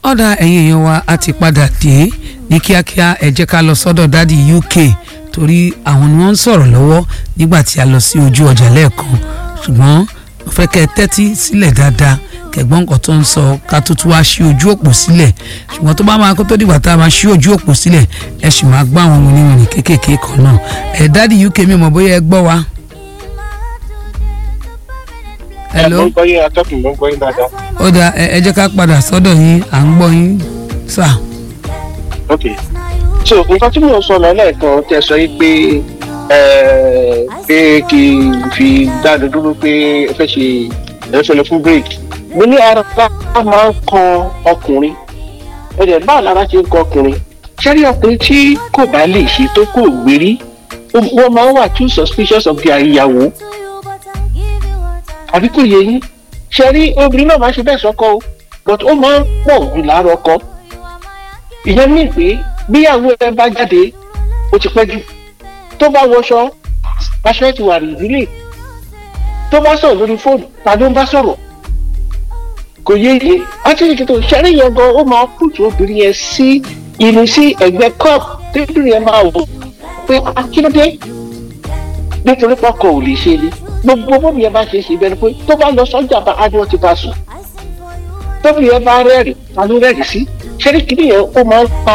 ọ̀dà ẹ̀yin èèyàn wa a ti padà dé ní kíákíá ẹ jẹ́ ká lọ sọ́dọ̀ dádì UK torí àwọn ni wọ́n ń sọ̀rọ̀ lọ́wọ́ nígbà tí a lọ sí ojú ọjà lẹ́ẹ̀kan ṣùgbọ́n mo fẹ́ kẹ́ ẹ tẹ́tí sílẹ̀ dáadáa kẹ̀gbọ́n nǹkan tó ń sọ ká tó tún wá ṣí ojú òpó sílẹ̀ ṣùgbọ́n tó bá máa kó tó dìgbà tá a máa ṣí ojú òpó sílẹ̀ ẹ sì máa gbọ́ àwọn oníwìnrin kéékèèké kan náà ẹ dádì UK mi mọ̀ bóyá ẹ gbọ́ wa. hello mo ń gbọ́ yín atọ́kùn mo ń gbọ́ yín dáadáa. ó dà ẹ ẹ jẹ́ ká padà sọ́dọ̀ yín à ń gbọ́ yín sà. ok so nǹkan tí mò ń sọ lọ lẹ́ẹ̀kan tẹ sọ yìí pé ẹ pé kí n fi dáadọ́ dúró pé ẹ fẹ́ ṣe ẹ fẹ́ lọ fún break mo ní ara máa ń kan ọkùnrin ẹ̀dẹ̀ báwo lára ṣe ń kan ọkùnrin ṣẹ́rí ọkùnrin tí kò bá lè ṣe tó kò gbérí wọ́n máa ń wà too suspicious of their ìyàwó àbí kò yẹ yín ṣe rí obìnrin náà máa ṣe bẹ́ẹ̀ sọ́kọ o but ó máa ń pọ̀ jù láàárọ̀ ọkọ ìyẹn mí pé bíyàwó ẹ bá jáde ó ti pẹ́ jù tó bá wọṣọ aṣọ ẹ ti wà nídìílé tó bá sọ̀rọ̀ lórí fóònù ta ló ń bá sọ̀rọ̀ kò yẹ yín átìrìkì tó ṣẹ́rí yẹn gan ó máa pùtù obìnrin yẹn sí ìrìn sí ẹ̀gbẹ́ cup tébìrì yẹn máa wò pé akíndé nítorí pọkọ ò lè ṣe ni gbogbo bóbi yẹn bá ṣe é ṣe bẹ́ẹ̀ ni pé tó bá lọ sọ́jà bá adúlọ́ ti bá sùn tóbi yẹn bá rẹ́rìn ta ló rẹ́rìn sí ṣẹ́rí kìíní yẹn ó máa ń pa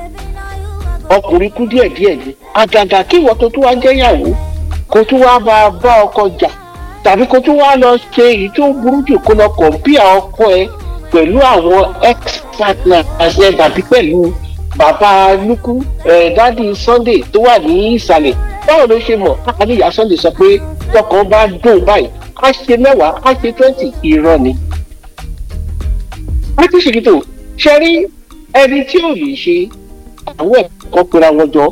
ọkùnrin kú díẹ̀ díẹ̀ ni àgàgà kí ìwọ tó tún wá jẹ́yàwó kó tún wá bá bá ọkọ jà tàbí kó tún wá lọ ṣe èyí tó burú jù kó lọ kọ̀ǹpìà ọkọ ẹ pẹ̀lú àwọn ex partners ẹ tàbí pẹ̀lú bàbá lukú ẹ̀ dádì Sunday tó wà ní ìsàlẹ̀ báwo ló ṣe mọ̀ káàní ìyá Sunday sọ pé tọkàn bá dùn báyìí á ṣe mẹ́wàá á ṣe twenty irọ́ ni. wọ́n ti ṣèkìtò ṣe rí ẹni tí ò lè ṣe àwọn ẹ̀kọ́ pera wọn jọ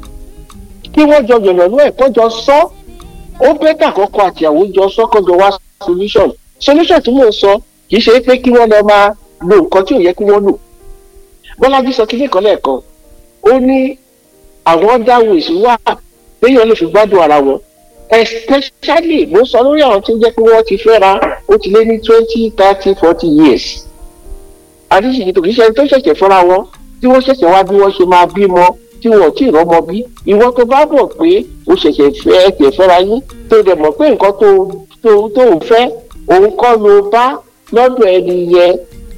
kí wọ́n jọ yọ̀nàlú ẹ̀kọ́ jọ sọ ó bẹ́tà kọ́kọ́ àtìyàwó jọ sọ kọ́jọ wá solution solution tí mò ń sọ kì í ṣe pé kí wọ́n lọ máa lo nǹkan tí ò yẹ kí wọ́n lò bọ́lájí sọ kíní kan lẹ́ẹ̀kan ó ní àwọn dáwọ̀ èsì wà léèyàn lè fi gbádùn ara wọn especially mo sọ lórí àwọn tí ó jẹ́ pé wọ́n ti fẹ́ra ó ti lé ní twenty thirty forty years àdíṣìkì tó kì í ṣe ẹni tó ṣẹ̀ṣẹ̀ fẹ́ra wọn tí wọ́n ṣẹ̀ṣẹ̀ wá bí wọ́n ṣe máa bímọ tí wọ́n ò tí ì rọ́mọ bí ìwọ tó bá bọ̀ pé o ṣẹ̀ṣẹ̀ fẹ́ ẹ̀kẹ́ fẹ́ra yín tó dẹ̀ mọ̀ pé nǹkan tó tó tó ń fẹ́ òun kọ́ ló bá lọ́dọ̀ ẹni yẹn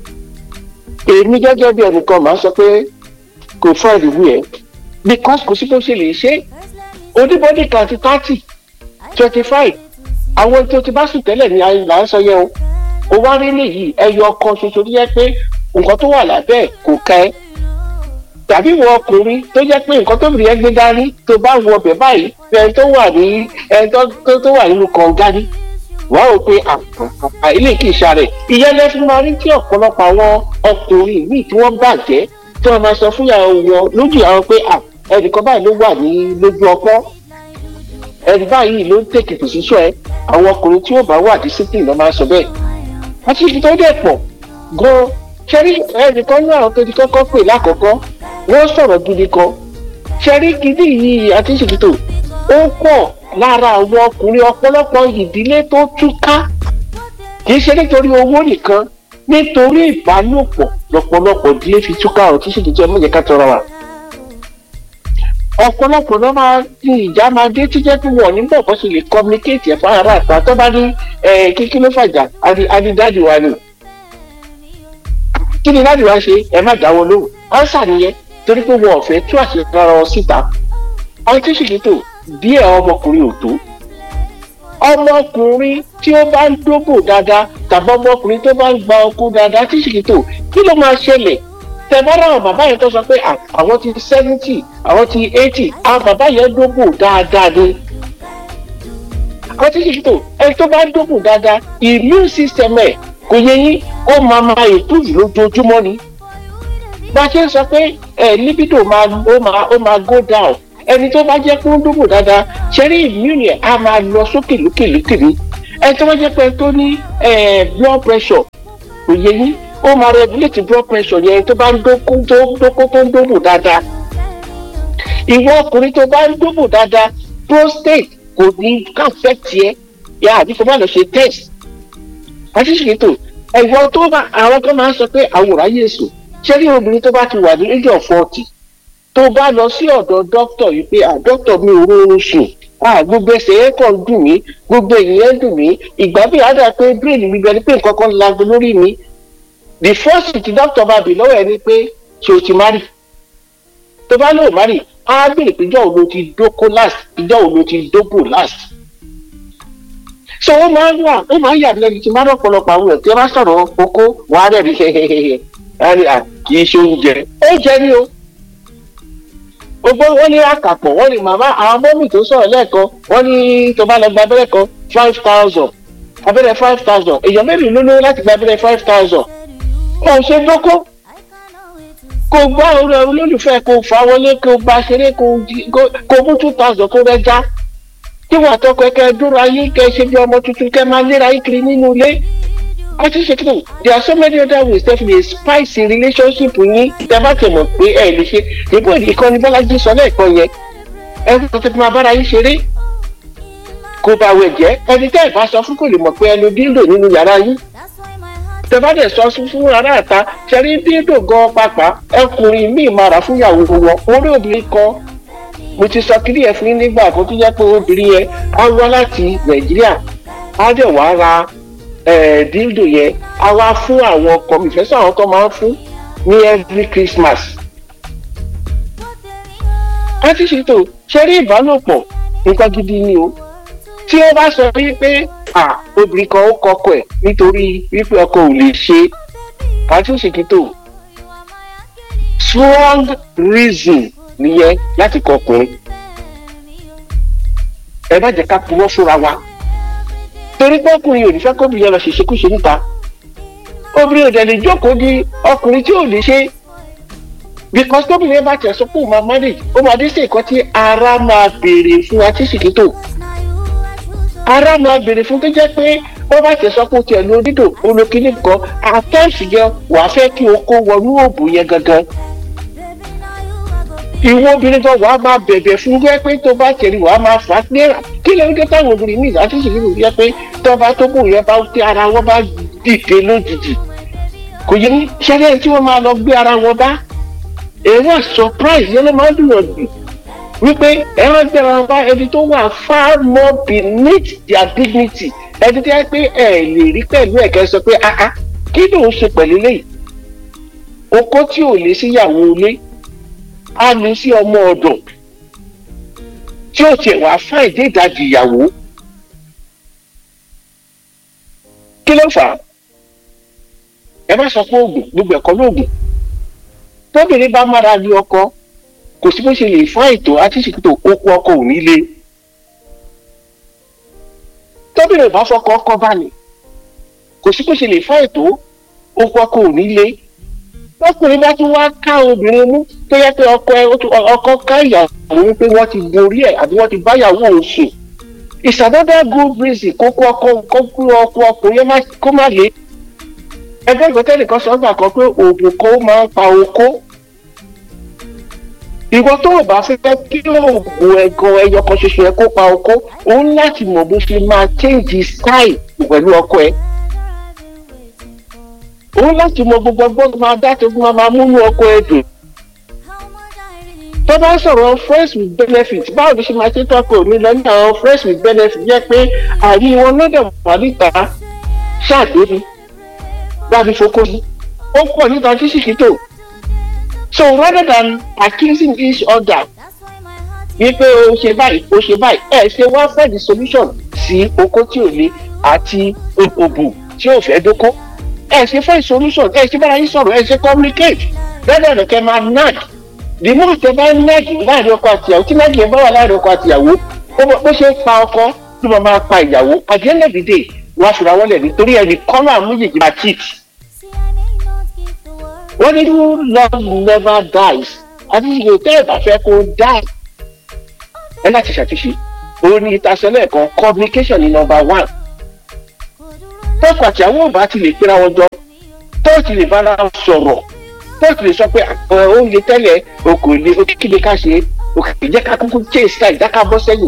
èmi gẹ́gẹ́ bí ẹnìkan máa sọ pé kò fọ́ ìlú ẹ̀ because kò sí bó ṣe lè ṣe oníbọ́dì kan ti thirty twenty five àwọn tó ti bá sùn tẹ́lẹ̀ ní là ń sọ yẹn o o wá rí nìyí ẹyọ ọkàn ṣoṣo tó yẹ pé nǹkan tó wà lábẹ́ ẹ̀ kò ká ẹ tàbí wọ ọkùnrin tó jẹ́ pé nǹkan tó bìrì ẹ gbé dání tó bá wọ ọbẹ̀ báyìí ẹni tó wà ní ẹni tó wà nínú kànga ní wàá wò pé ilé kì í ṣàrẹ̀ ìyẹn lẹ́sìn máa rí tí ọ̀pọ̀lọpọ̀ àwọn ọkùnrin míì tí wọ́n bàjẹ́ tí wọ́n máa sọ fún ìyàwó wọn lójú àwọn pé ẹnìkan báyìí ló wà ní lójú ọpọ́ ẹni báyìí ló ń tètè pòṣíṣọ́ ẹ àwọn ọkùnrin tí ó bá wà discipline ló máa sọ bẹ́ẹ̀ àti ibi tó dẹ̀ pọ̀ gan ṣẹ́rí ẹnìkan ní àwọn tó ti kọ́kọ́ pè lákọ̀ọ́kọ́ wọ́n sọ̀rọ̀ gidi kan ṣẹ́rí gidi yìí àti ìṣèkìtò ó pọ̀ lára àwọn ọkùnrin ọ̀pọ̀lọpọ̀ ìdílé tó túká kì í ṣe nítorí owó nìkan nítorí ìbálòpọ̀ lọ́pọ̀lọpọ̀ ìdílé fi túká ọ̀rọ̀ tí ìṣèkìtò ẹ̀ mọ̀jẹ̀ ká tọrọ wa ọ̀pọ̀lọpọ̀ ló máa ní ìjà máa dé tí jẹ́ pé wọ́n nígbà kan sì lè communicate ẹ̀ fún ara àtà tó bá ní kíkí ló fàjà adidájú wa ni. kí ni dájú wa ṣe ẹ má dáwọ́ lóhùn ánsà nìyẹn torí pé wọn ò fẹ́ tú àṣírí ara wọn síta. àwọn tí sì kìtò díẹ̀ ọmọkùnrin ò tó. ọmọkùnrin tí ó bá ń dóbò dáadáa tàbí ọmọkùnrin tó bá ń gba ọkọ dáadáa tí sì kìtò kí ló máa ṣẹlẹ̀ tẹ̀bọ́dọ̀ àwọn bàbá yẹn tó sọ pé àwọn ti seventy àwọn ti eighty àwọn bàbá yẹn dógùn dáadáa ni. àwọn tí kìí tó ẹni tó bá dógùn dáadáa immune system ẹ̀ kò yẹ yín ó máa máa improve lójoojúmọ́ ni. bá a ṣe ń sọ pé ẹ libido máa ó máa ó máa go down ẹni tó bá jẹ́ pé ó dógùn dáadáa ṣẹ́rí immune ẹ̀ á máa lọ sókè lókè lókè ni. ẹni tó bá jẹ́ pé tó ní blood pressure kò yẹ yín ó máa regulate blood pressure yẹn tó bá ń dókó tó dókó tó ń dóbò dáadáa ìwọ ọkùnrin tó bá ń dóbò dáadáa prostate kò ní affect yẹ yà àbí kò má lọ ṣe test àti ṣètò ẹ̀wọ̀n tó bá àwọn kan máa ń sọ pé àwòrán yéṣu ṣé ní obìnrin tó bá ti wà ní age of forty tó bá lọ sí ọ̀dọ̀ dókítà yìí pé à dókítà mi ò rọrùn sùn à gbogbo ẹsẹ̀ yẹn kàn ń dùn mí gbogbo èyí yẹn ń dùn mí ìgbà bí àdá pé brain mi bẹ ni pé nǹkan kan lago lórí mi the first thing tí dókítà bá bì lọ́wọ́ ẹ ni pé ṣé o ti marry tó bá lóò marry á bèrè pé ìjọ́ wo ló ti dóko last ìjọ́ wo ló ti dóbò last so ó máa ń wà ó máa ń yà lẹ́nu tí máa ń rọ̀pọ̀lọpọ̀ àwọn ẹ̀ tí wọ́n bá sọ̀rọ̀ kókó wàá rẹ̀ rí hehehehe kì í ṣe oúnjẹ oúnjẹ ni o gbogbo wọn ní àkàpọ̀ wọn ní màmá àwọn mọ́mì tó sọ̀rọ̀ lẹ́ẹ̀kan wọ́n ní tó bá lọ gba abẹ́rẹ́ kan five thousand abẹ́rẹ́ five thousand èèyàn mélòó ló lówó láti gba abẹ́rẹ́ five thousand kò ṣe dóko kò gbá orí olólùfẹ́ kò fà wọlé kò bá ṣeré kò mú two thousand kó rẹ já kí wàá tọkọ kẹ dúró ayé kẹ ṣe bí ọmọ tuntun kẹ máa léra ayé kiri nínú ilé àti ṣètò there are so many other ways that may spice relationship yín tẹ bá tẹ mọ̀ pé ẹ lè ṣe níbo ìkànnì bọ́lájí sọ lẹ́ẹ̀kan yẹn ẹ kò tó máa bára yín ṣeré kò bá wẹ̀ jẹ́ ẹni tẹ́ ẹ̀ bá sọ fún kò lè mọ̀ pé ẹnu díndò nínú yàrá yín tẹ bá dẹ̀ sọ fún ará àta ṣẹ́rí díndò gan pàpà ẹkùnrin míì máa rà fún ìyàwó wọn orí obìnrin kan mo ti sọ kílí ẹ fún yín nígbà kan tó jẹ́ pé obìnrin yẹn á wá láti nàìjíríà á dẹ̀ wá ra díndò yẹn á wá fún àwọn ọkọ mi ìfẹ́ sọ àwọn tó máa ń fún ní every christmas. a ti ṣètò ṣẹ́rí ìbálòpọ̀ nǹkan gidi ni o tí ó bá sọ wípé obìnrin kan ó kọkọ ẹ̀ nítorí wípé ọkọ ò lè ṣe àti òṣèkítò strong reason nìyẹn láti kọkùnrin ẹ má jẹ́ ká purọ́ fúnra wa torí pé ọkùnrin ò ní fẹ́ kóbìnrin lọ ṣèṣekúṣe níta obìnrin ò dẹ̀ lè jókòó di ọkùnrin tí ò lè ṣe because tóbìnrin bá tẹ̀ sọ pé òun máa manage ó máa dé sí nǹkan tí ara máa béèrè fún atíṣìkítò ara máa béèrè fún tó jẹ́ pé wọ́n bá tẹ̀ sọ pé o tiẹ̀ lo dídò olókìní kan àtẹ́ǹsì yẹn wàá fẹ́ kí o kó wọnú òòbù yẹn gangan ìwọ obìnrin kan wàá máa bẹ̀bẹ̀ fún wẹ́ pé tó bá tẹ̀lé wàá máa fà á léra kí ló ń dé táwọn obìnrin míì láti sì nínú yẹ pé tó bá tó bò yẹn bá tí ara wọn bá dìde lójijì kò yẹ ṣẹlẹ̀ tí wọ́n máa lọ gbé ara wọn bá èrò surprise yẹn ló máa ń dùn ọ̀dùn wípé ẹ̀rọ gbẹ̀rọ wọn bá ẹni tó wà far more beneath their dignity ẹni tí wọ́n pé ẹ̀ lè rí pẹ̀lú ẹ̀kẹ́ sọ pé ah ah kí ló ń ṣe pẹ̀lú léyìí okó tí ò lè síyàwó ilé á ní sí ọmọ ọ̀dọ̀ tí ó tiẹ̀ wá fún ìdí ìdajì ìyàwó kí ló fà á ẹ má sọ pé oògùn gbogbo ẹ̀kọ́ lóògùn tóbìnrin bá mára ní ọkọ kò sí bó ṣe lè fún àìtó àti ìṣètò okú ọkọ ò ní le tóbìnrin bá fọkọ ọkọ bá ní kò sí bó ṣe lè fún àìtó okú ọkọ ò ní le lọkùnrin bá tún wá ká obìnrin mú tó yẹ pé ọkọ ẹ ọkọ ká ìyàwó wípé wọ́n ti borí ẹ̀ àbí wọ́n ti báyàwó òun sùn it's another good reason kókó ọkọ kókó ọkọ ọkùnrin kó má le ẹgbẹ́ ìgbọ́tẹ́lì kan sọ́gbà kan pé oògùn kan máa ń pa okó ìwọ tó o bá fẹ́ kí oògùn ẹ̀gàn ẹyọ kan ṣoṣo ẹ kó pa okó o ń láti mọ̀ bó ṣe máa change style pẹ̀lú ọkọ ẹ o ń láti mọ gbogbo ọgbọ́n tó máa dá tó máa múnú ọkọ ẹ dùn tó bá sọ̀rọ̀ friends with benefit báwo ló ṣe máa ṣe tọ́kọ̀ mi lọ ní àwọn friends with benefit jẹ́ pé àrí wọn lọ́dọ̀ wà níta ṣáàdébi láti fokó sí ó pọ̀ níta físíkítò so rather than accusing each other wípé o ṣe báyìí o ṣe báyìí ẹ ṣe wá fẹ́ the solution sí okó tí ò le àti òbò tí ò fẹ́ dóko ẹ ṣe fẹ́ solution ẹ ṣe bára yín sọ̀rọ̀ ẹ ṣe communicate rather than kẹ́ máa nag the more tẹ bá nag láàrin ọkọ àtìyàwó tí nag yẹn bá wà láàrin ọkọ àtìyàwó bó ṣe pa ọkọ ló máa máa pa ìyàwó at the end of the day wọ́n á fura wọ́n lẹ̀ nítorí ẹnì kan náà méjèèjì máa cheat wọ́n ní love never dies àti ìṣòro tẹ́ ẹ̀ bá fẹ́ kó die ẹ láti ṣàtúnṣe òun ni ìtasẹ́lẹ̀ kan communication ni number one tọ́kọ̀ àti àwọn òbá ti lè pera wọn jọ tó ti lè bára sọ̀rọ̀ tó ti lè sọ pé oúnjẹ tẹ́lẹ̀ okò lè òkìkìlẹ̀ ká ṣe òkìkì jẹ́ ká kúkú jẹ́ ìsìlá ìdáká bọ́ sẹ́yìn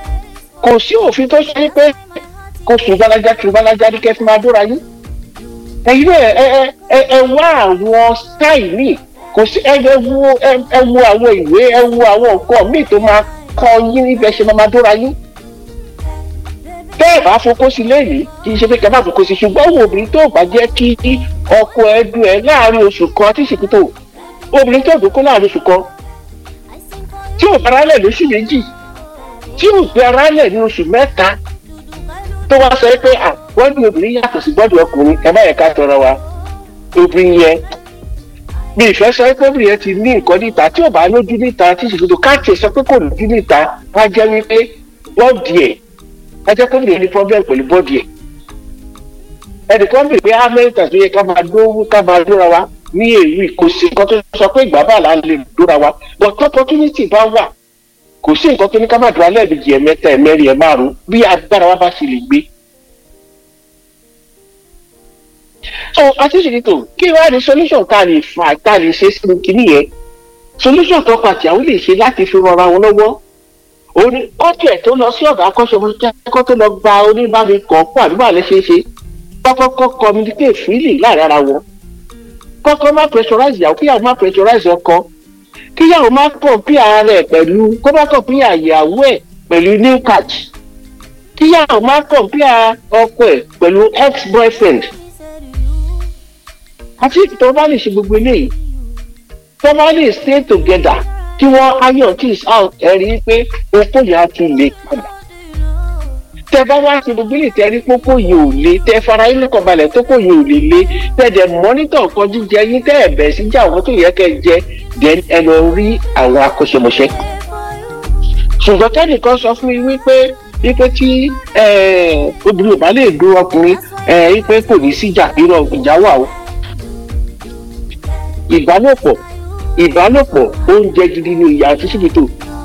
kò sí òfin tó ṣe pé kó sùn gbalaja kí gbalaja ní kẹfì máa dóra yín ẹ̀yin náà ẹ ẹ ẹ ẹ wá àwọn style míì kò sí ẹ ẹ wo ẹ ẹ wo àwọn ìwé ẹ wo àwọn nǹkan míì tó máa kọ́ yín níbẹ̀ ṣe máa máa dóra yín bẹ́ẹ̀ bá fokó sí lẹ́yìn kì í ṣe pé kẹ́ bá fokó sí ṣùgbọ́n wo obìnrin tó bá jẹ́ kí ọkọ ẹ dùn ẹ láàrin oṣù kan tí ìsìnkú tó obìnrin tó dùn kó láàrin oṣù kan tí ò bára lẹ̀ lóṣù méjì tí ò bára lẹ̀ ní oṣù mẹ́ta tó wá sọ pé à bọ́dù obìnrin yàtọ̀ sí bọ́dù ọkùnrin ẹ má yẹ ká tọrọ wa obìnrin yẹn bí ìfẹ́ sọ pé obìnrin yẹn ti ní nǹkan níta tí ò bá lójú níta tí ìsìnkú tó káàkiri sọ pé kò lójú níta wá jẹ́ wípé bọ́ọ̀dì ẹ̀ ẹ jẹ́ kóbìnrin yẹn ní problem pẹ̀lú bọ́ọ̀dì ẹ̀ ẹnìkan bèèrè pé amẹ́ríkà tó yẹ ká máa dó ká máa dóra wa ní èyí kò sí nǹkan tó sọ pé ìgbà bá là ń lè dóra wa but opportunity bá wà kò sí nǹkan tó ní ká máa dúró lẹ́ẹ̀mejì ẹ̀mẹ́ta ẹ̀mẹ́rin ẹ̀ márùn bí agbára wa bá ṣe lè gbé. so àtúnṣe kí wàá ní solution tá a lè fà tá a lè ṣe sínú kinní yẹn solution tó pàtì àwọn lè ṣe láti fi rọra wọn lọ́wọ́ òun ni kọ́tù ẹ̀ tó lọ sí ọ̀gá akọ́ṣẹ́mọṣẹ́ kó tó lọ gba oníbàárẹ̀ kan fún àdúrà lẹ́sẹ̀ẹ́sẹ kọ́kọ́ communicate freely láàrin ara wọn kọ́kọ́ má pressurize ìyàwó kíyàwó má pressurize ọkọ kíyàwó má compare ara rẹ̀ pẹ̀lú kó má compare ìyàwó ẹ̀ pẹ̀lú new catch kíyàwó má compare ọkọ ẹ̀ pẹ̀lú ex boyfriend àti tó bá lè ṣe gbogbo eléyìí tó bá lè stay together kí wọ́n iron things out ẹ̀ rí i pé okó yẹn á tún lè padà tẹ bá wá sí gbogbo ilé tẹ rí pópó yìí ò lé tẹ fara yín lọkàn balẹ̀ tó kò yìí ò lè lé tẹ dẹ̀ mọ́nítọ̀ nǹkan jíjẹ yín tẹ ẹ̀bẹ̀ sí jà àwọn tó yẹ kẹ jẹ then ẹ lọ rí àwọn akọ́ṣẹ́mọṣẹ́. ṣùgbọ́n kẹ́nìkan sọ fún mi wípé wípé tí obìnrin ò bá lè dún ọkùnrin wípé kò ní sí ìjà irọ́ ìjà wà o. ìbálòpọ̀ ìbálòpọ̀ oúnjẹ gidi ni ìyá àti síbìtò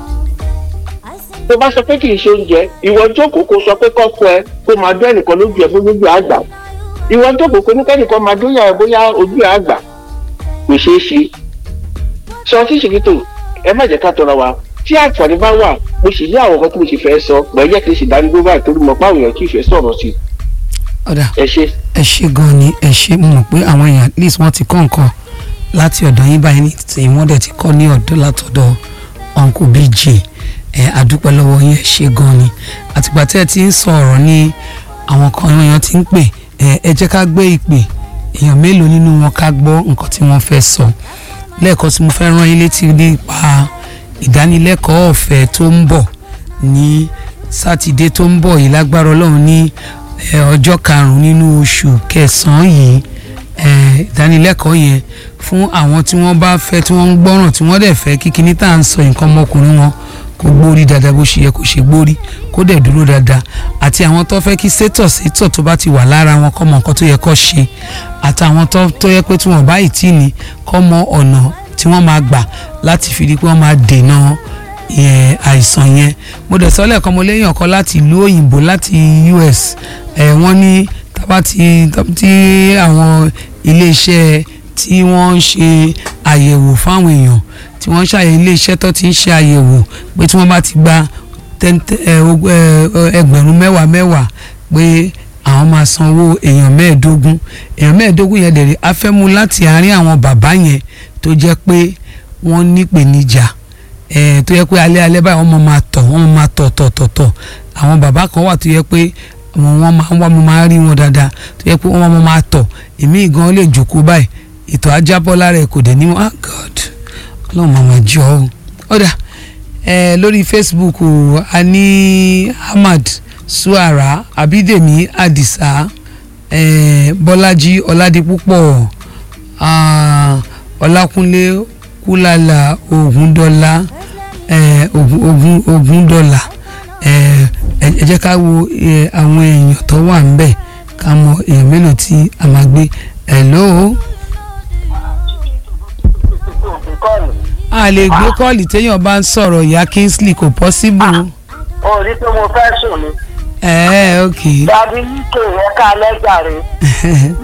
tó bá sọ pé kì í ṣe oúnjẹ ìwọ jókòó kó sọ pé kọ́kọ́ ẹ kó máa dún ẹnìkan lójú ẹ bóyá ojú àgbà ìwọ jókòó kó ní kẹ́nìkan máa dún yàrá bóyá ojú àgbà kò ṣeé ṣe sọ tí ṣèkítò ẹ má jẹ́ ká tọrọ wa tí àǹfààní bá wà mo sì ní àwọn nǹkan tí mo sì fẹ́ sọ pẹ̀lú jẹ́ kí n sì dání gbogbo àti torí mọ̀ pé àwọn èèyàn kì í fẹ́ sọ̀rọ̀ sí i. ọ̀dà ẹ ṣe. ẹ ṣe gan ni ẹ ṣe mo mọ̀ pé àwọn èèyàn at least wọ́n ti kọ́ nǹkan láti ọ̀dọ̀ yín báyìí ní tí wọ́n dẹ̀ ti kọ́ ní ọ̀dọ̀ látọ̀dọ̀ uncle bj ẹ adúpẹ́ lọ́wọ́ yín ẹ ṣe gan ni àtìgbà tẹ́ ẹ ti ń sọ ọ̀rọ̀ ní àwọn kan èèyàn ti ń pè ẹ ẹ jẹ́ ká gbé ìpè èèyàn mélòó nínú wọn ká gbọ́ nǹkan tí wọ́n fẹ́ sọ lẹ́ẹ̀kan tí mo fẹ́ rán yín létí nípa ìdánilẹ́kọ̀ọ́ ọ̀fẹ́ tó ń bọ̀ ní sátidé tó ń bọ̀ yìí lágbára ọlọ́run ní ọjọ́ karùn-ún nínú oṣù kẹsàn-án yìí ìdánilẹ́kọ̀ọ́ yẹn fún àwọn tí wọ́n bá fẹ́ tí wọ́n ń gbọ́ràn tí wọ́n dẹ̀ fẹ́ kíkiní tá à ń sọ nǹkan ọmọkùnrin wọn kó gbórí dáadáa bó ṣe yẹ kó ṣe gbórí kó dẹ̀ dúró dáadáa àti àwọn tó fẹ́ kí sétọ̀ sétọ̀ tó bá ti wà lára wọn kọ́ mọ nǹkan tó yẹ kó ṣe àtàwọn tó yẹ pé tí wọ́n bá ì tí ní kọ́ mọ ọ̀nà tí wọ́n máa gbà láti fi di pé wọ́n máa dènà àìsàn yẹn mo dẹ̀ sọ lẹ́ẹ̀kan mo léyìn ọ̀kan láti ìlú òyìnbó láti US wọ́n ní tábà tí àwọn iléeṣẹ́ tí wọ́n ń ṣe àyẹ̀wò fáwọn èèyàn tí wọ́n ń ṣàyẹ̀ iléeṣẹ́ tó ti ń ṣe àyẹ̀wò pé tí wọ́n bá ti gba ẹgbẹ̀rún mẹ́wàá mẹ́wàá pé àwọn máa san owó èèyàn mẹ́ẹ̀ẹ́dógún èèyàn mẹ́ẹ̀ẹ́dógún yẹn dẹ̀rẹ̀ afẹ́mu láti àárín àwọn bàbá yẹn tó jẹ́ pé wọ́n nípèníjà tó yẹ pé alẹ́ alẹ́ báyìí wọ́n máa tọ̀ wọ́n máa tọ̀ tọ̀ tọ̀ tọ̀ àwọn bàbá kan wà tó yẹ pé wọ́n máa ń wá mo máa rí wọn dáadáa tó yẹ pé wọ́n máa tọ̀ èmi gan lè jókòó báyìí ìtọ̀ ajábọ́ lára ẹ̀ kò dẹ̀ ní wọn ah God ọlọ́run màmá jọ ọ́ ọ̀dà ẹ lórí Facebook a ní Ahmad Suara Abídèmí Àdìsá ẹ Bọ́lájí Ọládipúpọ̀ Ọlákúnlé Kúlàlà Ògúndọ́lá ẹ Ògún Ògúndọ́là ẹ ẹ jẹ́ ká wo àwọn èèyàn tó wà ń bẹ̀ ká mọ èèyàn mélòó tí a máa gbé hello a lè gbé kọ́ọ̀lì téèyàn bá ń sọ̀rọ̀ ìyá Kingsley kò pọ́síbù. o rí pé mo fẹ́ sùn ni. ẹ ẹ ok. dàbí uk ẹ̀ka lẹ́jà rẹ̀